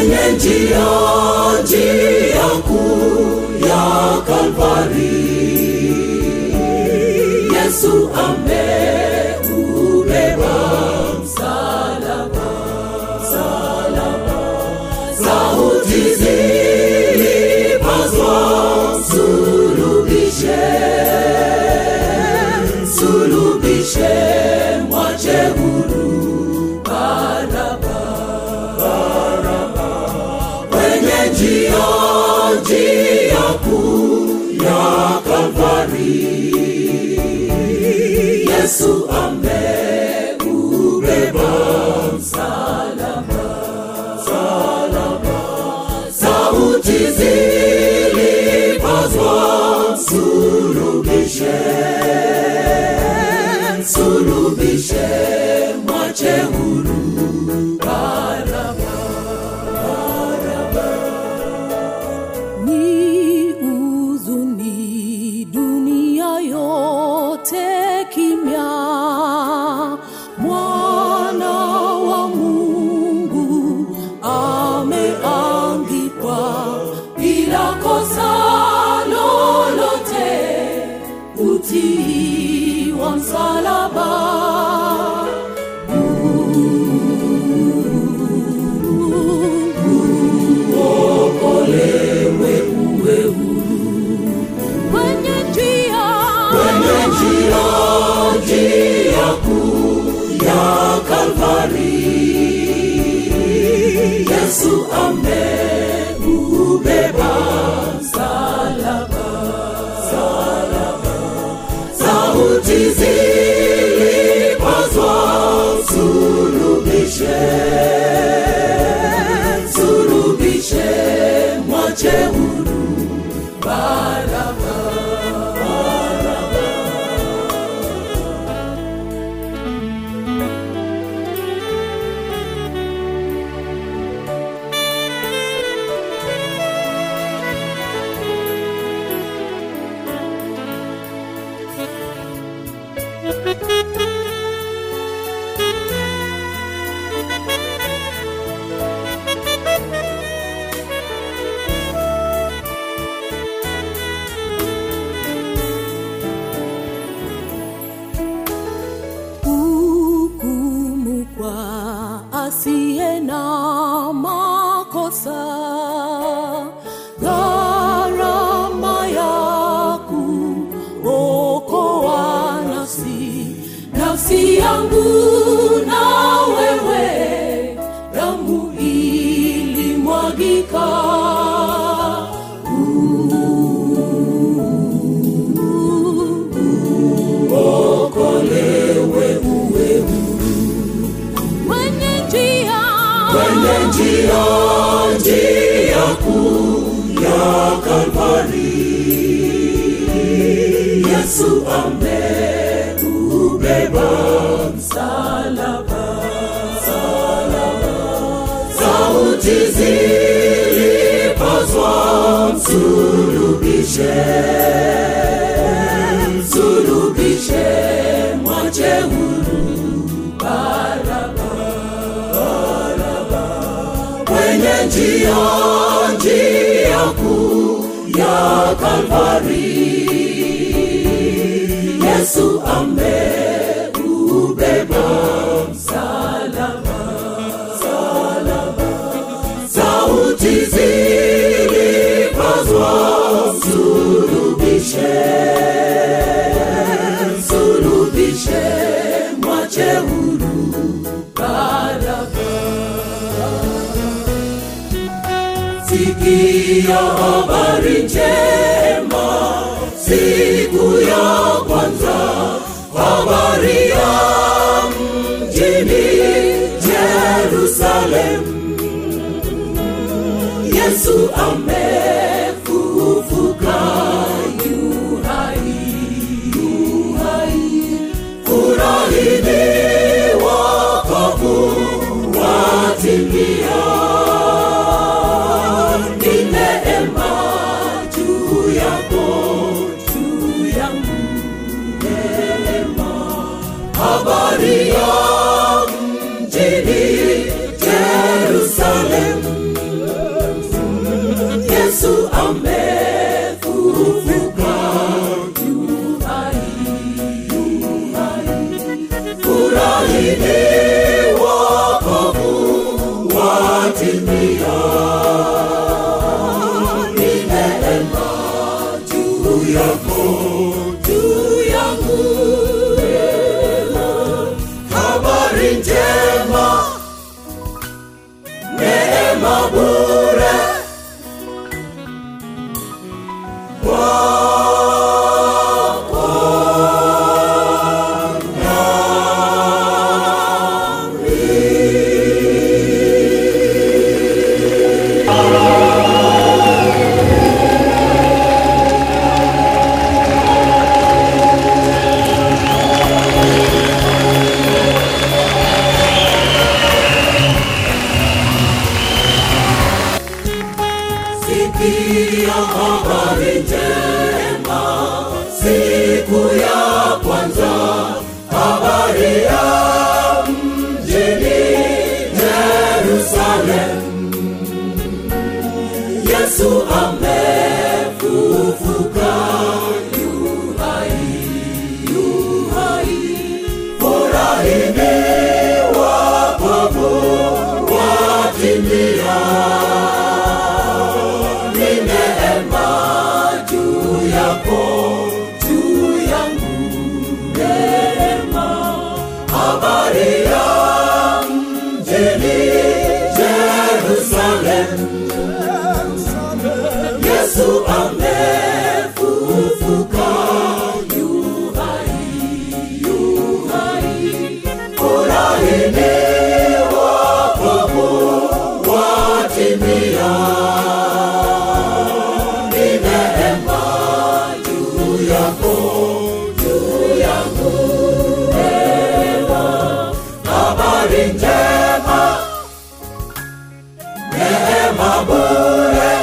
kwenye njia njia kuu ya Kalvari. Yesu ameubeba msalaba, msalaba. Sauti zilipazwa, sulubishe, sulubishe, mwache huru Baraba, Baraba. Kwenye njia njia kuu ya Kalvari, Yesu ameubeba msalaba, msalaba. Sauti zilipazwa, sulubishe, sulubishe, mwache huru Baraba, Baraba. ni huzuni dunia yote kimya mwana wa mungu ameangikwa bila kosa lolote utii wa msalaba Okolewe uwe huru kwenye njia kwenye njia njia kuu ya Kalvari. Yesu ameubeba msalaba, msalaba. Sauti zilipazwa, sulubishe, sulubishe, mwache huru Baraba, Baraba. hukumu kwa asiye na makosa gharama ya kuokoa nafsi nafsi yangu na wewe damu ilimwagika Okolewe uwe huru kwenye njia kwenye njia njia kuu ya Kalvari. Yesu ameubeba msalaba, msalaba. Sauti zilipazwa, msulubishe, msulubishe, mwache huru Baraba, Baraba. Kwenye njia njia kuu ya Kalvari, Yesu ameubeba msalaba, msalaba. Sauti zilipazwa, msulubishe, msulubishe, mwache huru Baraba. Sikia habari njema, siku ya kwanza, habari ya mjini Jerusalem. Yesu amefufuka, yu hai, yu hai. Furahini wokovu watimia ni neema juu yako, juu yangu, neema. Habari ya mjini Jerusalem, habari njema, neema bure.